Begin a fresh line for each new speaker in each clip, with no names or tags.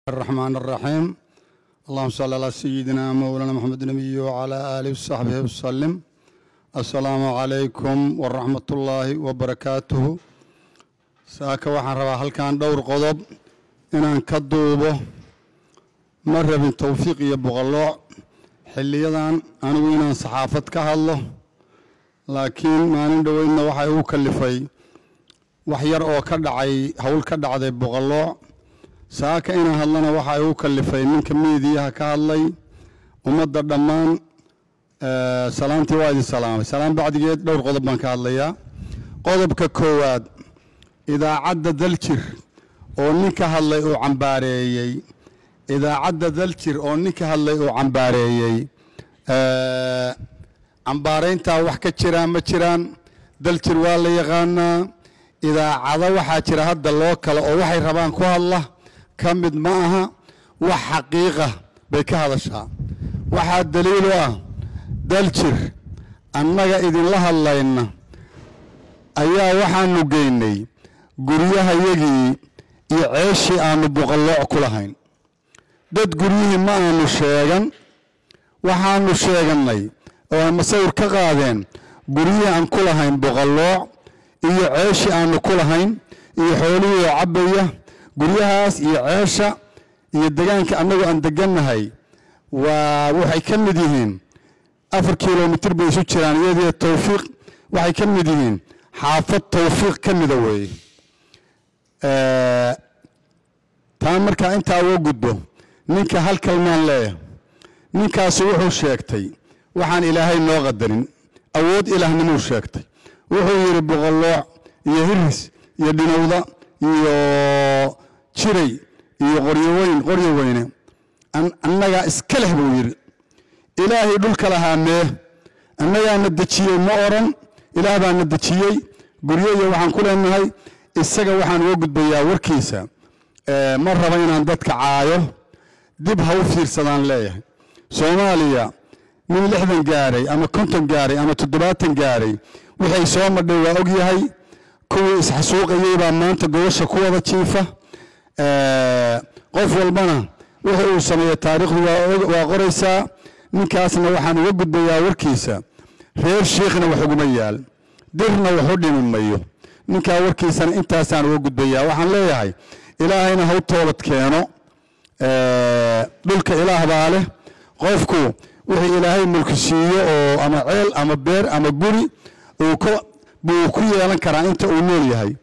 الرحمن الرحيم اللهم صل على سيدنا مولانا محمد النبي وعلى آله وصحبه وسلم السلام عليكم ورحمة الله وبركاته saaka waxaan rabaa halkan dhowr qodob inaan ka duubo ma rabin towfiiq iyo boqolooc xiliyadan anigu inaan saxaafad ka hadlo laakiin maalin dhoweydna waxay u kalifay wax yar oo ka dhacay howl ka dhacday boqolooc saaka inaan hadlana waxa ay u kalifay ninka miidiyaha ka hadlay ummadda dhammaan salaamtii waa idin salaamay salaam bacdigeed dhowr qodob baan ka hadlayaa qodobka koowaad idaacadda daljir oo ninka hadlay uu cambaareeyey idaacadda daljir oo ninka hadlay uu cambaareeyey cambaarayntaa wax ka jiraan ma jiraan daljir waa la yaqaanaa idaacado waxaa jira hadda loo kale oo waxay rabaan ku hadla ka mid ma aha wax xaqiiqa bay ka hadashaa waxaa daliil u ah daljir annaga idinla hadlayna ayaa waxaanu geynay guryahayagii iyo ceeshii aanu boqolooc ku lahayn dad guryihii ma aanu sheegan waxaanu sheegannay oo ay masawir ka qaadeen guryihii aan ku lahayn boqolooc iyo ceeshii aanu ku lahayn iyo xoolihii oo cabbaya guryahaas iyo ceesha iyo degaanka annagu aan degannahay waa waxay ka mid yihiin afar kilomitir bay isu jiraan iyadiyo towfiiq waxay ka mid yihiin xaafad towfiiq ka mida weeye taa markaa intaa uga gudbo ninka hal kalmaan leeyahay ninkaasu wuxuu sheegtay waxaan ilaahay noo qadarin awood ilaahnimuu sheegtay wuxuu yidhi boqolooc iyo hiris iyo dhinowda iyo jiray iyo qoryoweyn qoryo weyne annagaa iska leh buu yidhi ilaahay dhulka lahaa mee annagaana dejiyey ma odhan ilaah baana dejiyey guryo iyo waxaan ku leenahay isaga waxaan uga gudbayaa warkiisa ma raba inaan dadka caayo dib ha u fiirsadaan leeyahay soomaaliya nin lixdan gaaray ama konton gaaray ama toddobaatan gaaray wixay soo madhay waa og yahay kuwii isxasuuqayey baa maanta gobasha ku wada jiifa qof walbana wixii uu sameeya taariikhdu waa qoraysaa ninkaasna waxaan uga gudbayaa warkiisa reer shiikhna wax uguma yaal dirna wax u dhimi mayo ninkaa warkiisana intaasaan uga gudbayaa waxaan leeyahay ilaahayna ha u toobad keeno dhulka ilaah baa leh qofku wixii ilaahay mulki siiyo oo ama ceel ama beer ama guri buu ku yeelan karaa inta uu nool yahay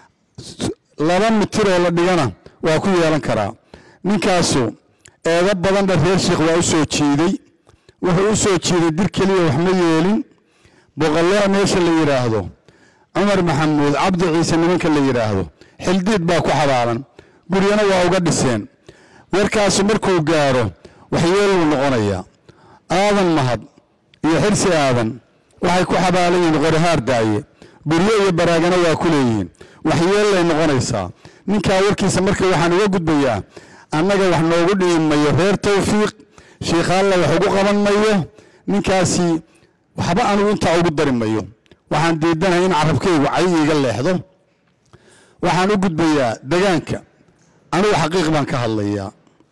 laba mitiroo la dhigana waa ku yeelan karaa ninkaasu eedo badan dha reer sheikh waa u soo jiiday wuxuu u soo jiiday dir keliya wax ma yeelin boqoloo meesha la yidhaahdo cumar maxamuud cabdi ciise nimanka la yidhaahdo xildiid baa ku xabaalan guryana waa uga dhiseen warkaasu markuu gaaro waxyeeluu noqonayaa aadan mahad iyo xirsi aadan waxay ku xabaalan yihiin qorahaar daaye guryo iyo baraagana waa ku leeyihiin waxyeellay noqonaysaa ninkaa warkiisa marka waxaan uga gudbayaa annaga wax noogu dhibi mayo reer towfiiq shiikhaalla wax ugu qaban mayo ninkaasi waxba anugu intaa ugu dari mayo waxaan diidanahay in carabkaygu cay iiga leexdo waxaan u gudbayaa degaanka anugu xaqiiq baan ka hadlayaa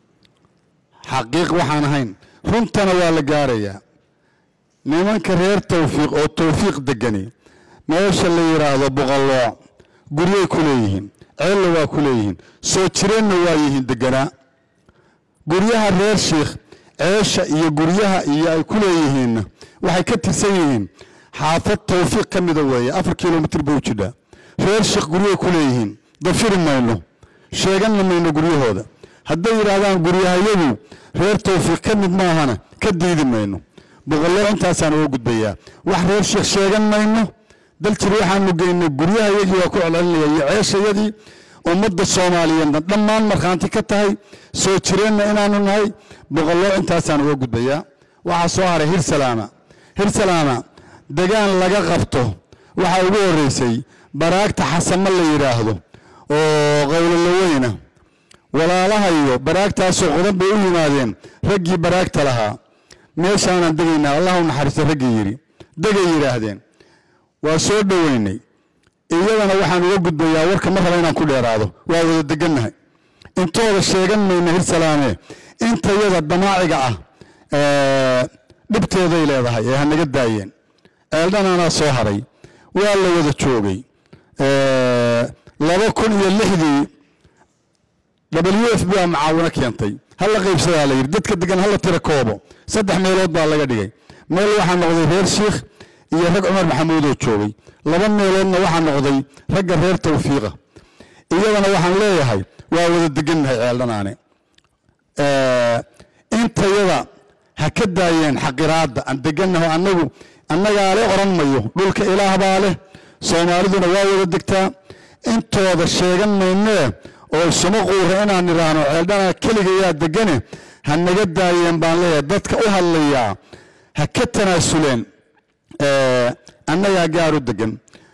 xaqiiq waxaan ahayn runtana waa la gaarayaa nimanka reer towfiiq oo towfiiq degani meesha la yidhaahdo boqolooc guryay ku leeyihiin ceella waa ku leeyihiin soo jireenna waa yihiin deganaa guryaha reer shiikh ceesha iyo guryaha iyo ay ku leeyihiinna waxay ka tirsan yihiin xaafad towfiiq ka mida weeye afar kilomitir bay u jidhaa reer shiikh guryay ku leeyihiin dafiri mayno sheeganna mayno guryahooda hadday yidhaahdaan guryahayadu reer towfiiq ka mid maahana ka diidi mayno boqoloo intaasaan uga gudbayaa wax reer sheekh sheegan mayno daljir waxaanu geynay guryahayagii waa ku celcelinaya iyo ceeshayadii ummadda soomaaliyeedna dhammaan markhaanti ka tahay soo jireenna inaanu nahay boqoloo intaasaan uga gudbayaa waxaa soo haray hirsalaama hirsalaama degaan laga qabto waxaa ugu horreysay baraagta xasamo la yidhaahdo oo qowloloweyna walaalahayo baraagtaasoo qodan bay u yimaadeen raggii baraagta lahaa meeshaanaan degaynaa allah u naxariisto raggii yidhi degay yidhaahdeen waa soo dhoweynay iyadana waxaan uga gudbayaa warka ma raba inaan ku dheeraado waa wada degannahay intooda sheegan mayna hirsalaame intayada damaaciga ah dhibteeday leedahay ee hanaga daayeen ceeldhanaanaa soo haray waa la wada joogay laba kun iyo lixdii w f b a macaawino keentay hala qaybsadaa la yidhi dadka degan hala tira koobo saddex meelood baa laga dhigay meel waxaa noqday reer shiikh iyo rag cumar maxamuud oo joogay laba meeloodna waxaa noqday ragga reer tawfiiqa iyadana waxaan leeyahay waa wada degannahay ceeldhanaane intayada ha ka daayeen xaqiraadda aan degannaho annagu annagaa le oran mayo dhulka ilaah baa leh soomaaliduna waa wada degtaa intooda sheegan maynee oo isuma quura inaan idhaahno ceeldhanaa keligayaa degane ha naga daayeen baan leeyahay dadka u hadlayaa ha ka tanaasuleen annagaa gaar u degan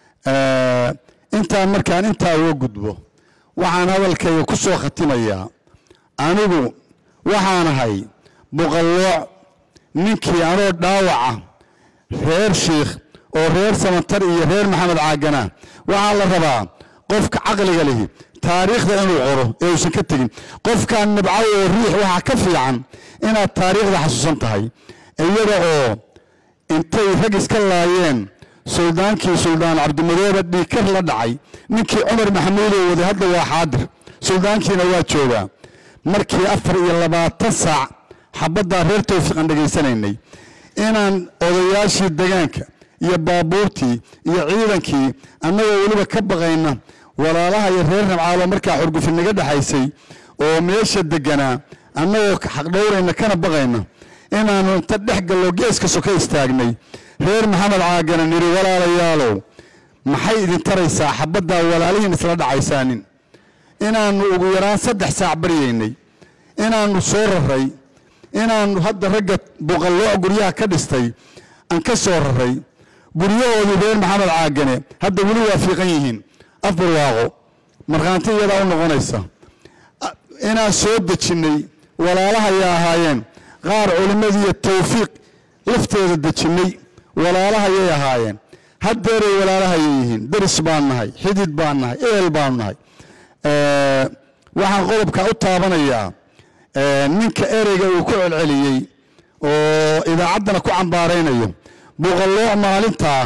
intaan markaan intaa uga gudbo waxaan hadalkayga ku soo khatimayaa anigu waxaan ahay buqallooc ninkii anoo dhaawaca reer shiikh oo reer samatar iyo reer maxamed caagana waxaa la rabaa qofka caqliga lihi taariikhda inuu qoro ee uusan ka tegin qofkaan nibcaw oo riix waxaa ka fiican inaad taariikhda xasuusan tahay iyada oo intay rag iska laayeen suldaankii suldaan cabdimadoobe dhiikar la dhacay ninkii cumar maxamuudoo waday hadda waa xaadir suldaankiina waa joogaa markii afar iyo labaatan saac xabaddaa reer tawfiiqan dhegaysanaynay inaan odayaashii degaanka iyo baabuurtii iyo ciidankii annagoo weliba ka baqayna walaalaha iyo reer nabcaalo markaa xurgufi naga dhexaysay oo meesha deganaa annagoo xaqdhowrayna kana baqayna inaannu inta dhex gallo geeska soka istaagnay reer maxamed caagana nidhi walaalayaalow maxay idin taraysaa xabaddaa walaalihiin isla dhacaysaanin inaannu ugu yaraan saddex saac baryaynay inaannu soo raray inaannu hadda ragga buqallooc guryaha ka dhistay aan ka soo raray guryahoodii reer maxamed caagane hadda weli waa fiiqan yihiin afbarwaaqo markhaanti iyadaa u noqonaysa inaan soo dejinnay walaalahayay ahaayeen qaar culimmadiiyo tawfiiq lafteeda dejinnay walaalahayay ahaayeen haddeeray walaalahayay yihiin daris baan nahay xidid baan nahay eel baanu nahay waxaan qodobka u taabanayaa ninka ereyga uu ku celceliyey oo idaacaddana ku cambaaraynayo buqallooc maalintaa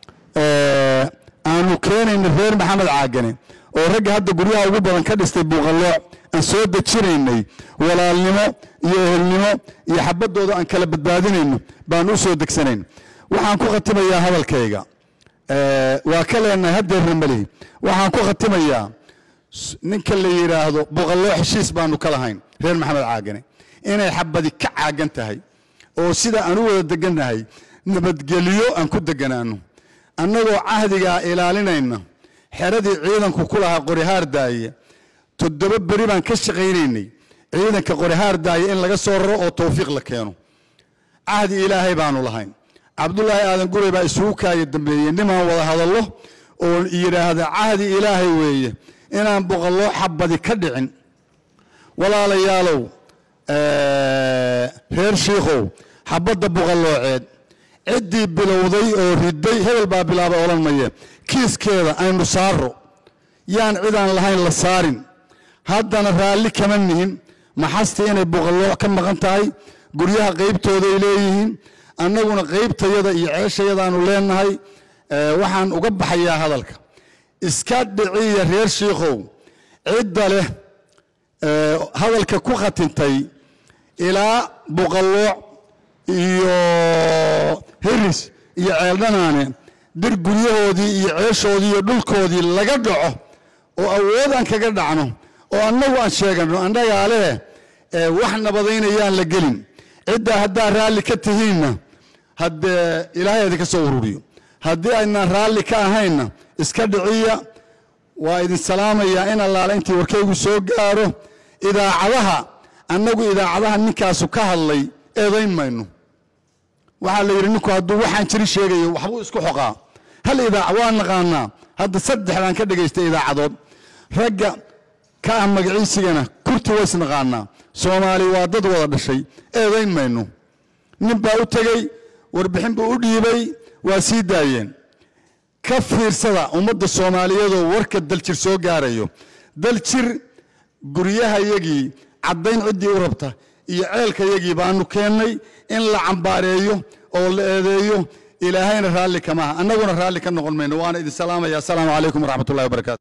aanu keenayna reer maxamed caagane oo ragga hadda guryaha ugu badan ka dhistay buuqallooc aan soo dejinaynay walaalnimo iyo ehelnimo iyo xabaddooda aan kala badbaadinayno baan u soo degsanayn waxaan ku khatimayaa hadalkayga waa ka leenahay haddeerna malihi waxaan ku khatimayaa ninka la yidhaahdo buqallooc heshiis baanu ka lahayn reer maxamed caagane inay xabadi ka caagan tahay oo sida aan u wada degannahay nabadgelyo aan ku deganaano annagoo cahdigaa ilaalinayna xeradii ciidanku ku lahaa qorihaar daaye toddoba beri baan ka shaqaynaynay ciidanka qorihaar daaye in laga soo raro oo tawfiiq la keeno cahdi ilaahay baanu lahayn cabdulaahi aadan gurey baa isugu kaaya dambeeyey nimaan wada hadallo oo yidhaahda cahdi ilaahay weeye inaan boqolloo xabadi ka dhicin walaalayaalow reer shiikhow xabadda boqollooceed ciddii bilowday oo riday hebel baa bilaabay odhan maye kiiskeeda aynu saaro yaan cidaan lahayn la saarin haddana raalli kama nihin maxasti inay boqollooc ka maqan tahay guryaha qaybtooday leeyihiin annaguna qaybtayada iyo ceeshayadaanu leenahay waxaan uga baxayaa hadalka iska dhiciya reer shiikhow cidda leh hadalka ku khatintay ilaa boqollooc iyo hiris iyo ceeldhanaane dir guryahoodii iyo ceeshoodii iyo dhulkoodii laga dhaco oo awood aan kaga dhacno oo annagu aan sheegano annagaa leh wax nabadaynayaan la gelin ciddaa haddaa raalli ka tihiinna haddee ilaahay idinka soo ururiyo haddii aynaan raalli ka ahaynna iska dhiciya waa idin salaamayaa in allaale intii warkaygu soo gaaro idaacadaha annagu idaacadaha ninkaasu ka hadlay eedayn mayno waxaa la yidhi ninku hadduu waxaan jiri sheegayo waxbuu isku xoqaa hal idaaca waa naqaanaa hadda saddexdaan ka dhagaystay idaacadood ragga ka ah magaciisigana kurti ways naqaanaa soomaali waa dad wada dhashay eedayn mayno nin baa u tegey warbixin buu u dhiibay waa sii daayeen ka fiirsada ummadda soomaaliyeedoo warka daljir soo gaarayo daljir guryahayagii caddayn ciddii u rabta iyo ceelkayagii baanu keennay in la cambaareeyo oo la eedeeyo ilaahayna raalli kamaha annaguna raalli ka noqon mayno waana idin salaamaya asalaamu calaykum waraxmatullahi wabarakaatu